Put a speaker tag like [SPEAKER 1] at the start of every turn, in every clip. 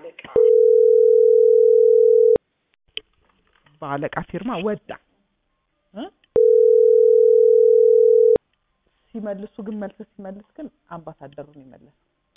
[SPEAKER 1] በአለቃ ፊርማ ወጣ እ ሲመልሱ ግን መልስ ሲመልስ ግን አምባሳደሩን ይመለስ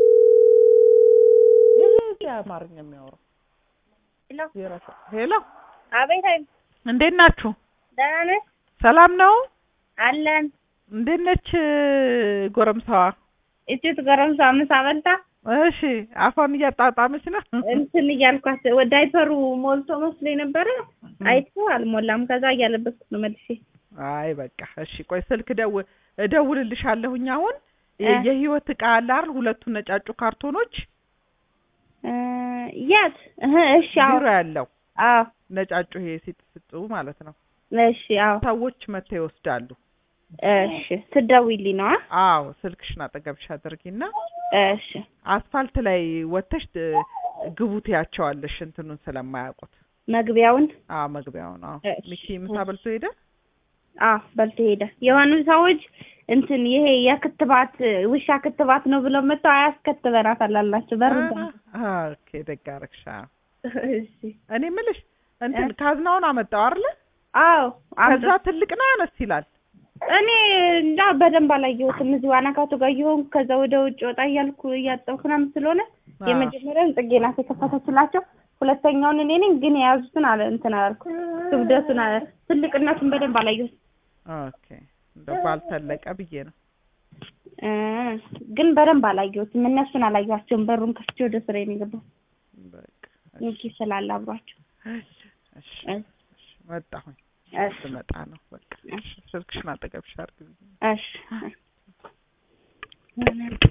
[SPEAKER 1] ይሄ አማርኛ የሚያወራው
[SPEAKER 2] ሄሎ
[SPEAKER 1] የራሱ ሄሎ
[SPEAKER 2] አቤት። አይ
[SPEAKER 1] እንዴት ናችሁ?
[SPEAKER 2] ደህና ነሽ?
[SPEAKER 1] ሰላም ነው?
[SPEAKER 2] አለን።
[SPEAKER 1] እንዴት ነች ጎረምሳዋ?
[SPEAKER 2] እቺት ጎረምሳ ምሳ በልታ
[SPEAKER 1] እሺ አፏን እያጣጣመች ነው።
[SPEAKER 2] እንትን እያልኳት ወደ ዳይፐሩ ሞልቶ መስሎኝ ነበረ። አይቶ አልሞላም። ከዛ እያለበስኩ ነው መልሼ።
[SPEAKER 1] አይ በቃ እሺ፣ ቆይ ስልክ ደው እደውልልሻለሁኝ። አሁን
[SPEAKER 2] እ
[SPEAKER 1] የህይወት እቃ አለ አይደል? ሁለቱ ነጫጩ ካርቶኖች
[SPEAKER 2] እ የት? እህ እሺ። አዎ
[SPEAKER 1] ቢሮ ያለው
[SPEAKER 2] አዎ
[SPEAKER 1] ነጫጩ ይሄ ሲጥፍጡ ማለት ነው።
[SPEAKER 2] እሺ። አዎ
[SPEAKER 1] ሰዎች መጥተው ይወስዳሉ።
[SPEAKER 2] እሺ። ትደውይልኝ ነው?
[SPEAKER 1] አዎ ስልክሽን አጠገብሽ አድርጊና
[SPEAKER 2] እሺ።
[SPEAKER 1] አስፋልት ላይ ወጥተሽ እ ግቡ ትያቸዋለሽ እንትኑን ስለማያውቁት።
[SPEAKER 2] መግቢያውን
[SPEAKER 1] አዎ መግቢያውን። አዎ
[SPEAKER 2] እሺ።
[SPEAKER 1] ሚኪ ምሳ በልቶ ሄደ።
[SPEAKER 2] አዎ በልቶ ሄደ። የሆኑ ሰዎች እንትን ይሄ የክትባት ውሻ ክትባት ነው ብለው መጥተው አያስከትበናት አላላቸው በር
[SPEAKER 1] አ ኦኬ ደግ አደረግሽ። አዎ
[SPEAKER 2] እሺ።
[SPEAKER 1] እኔ የምልሽ እንትን ካዝናውን አመጣው አይደለ?
[SPEAKER 2] አዎ
[SPEAKER 1] ከዛ ትልቅ ነው አነስ ይላል።
[SPEAKER 2] እኔ እንዳ በደንብ አላየሁትም። እዚሁ አናካቱ ጋር እየሆንኩ ከዛ ወደ ውጭ ወጣ እያልኩ እያጠብኩ ምናምን ስለሆነ
[SPEAKER 1] አዎ።
[SPEAKER 2] የመጀመሪያውን ጽጌ ናት የከፈተችላቸው። ሁለተኛውን እኔ ነኝ ግን የያዙትን አለ እንትን አላልኩ ክብደቱን አለ ትልቅነቱን በደንብ አላየሁትም
[SPEAKER 1] ኦኬ እንደው ባልተለቀ ብዬ ነው።
[SPEAKER 2] እ ግን በደንብ አላየሁትም። እነሱን አላየኋቸውም። በሩን ከፍቼ ወደ ስራዬ ነው የገባሁት።
[SPEAKER 1] በቃ
[SPEAKER 2] ሚኪ ስላለ አብሯቸው
[SPEAKER 1] እሺ እሺ
[SPEAKER 2] እ
[SPEAKER 1] እሺ መጣሁኝ።
[SPEAKER 2] እሺ
[SPEAKER 1] ስመጣ ነው በቃ እሺ። ስልክሽን አጠገብሽ አድርጊ።
[SPEAKER 2] እሺ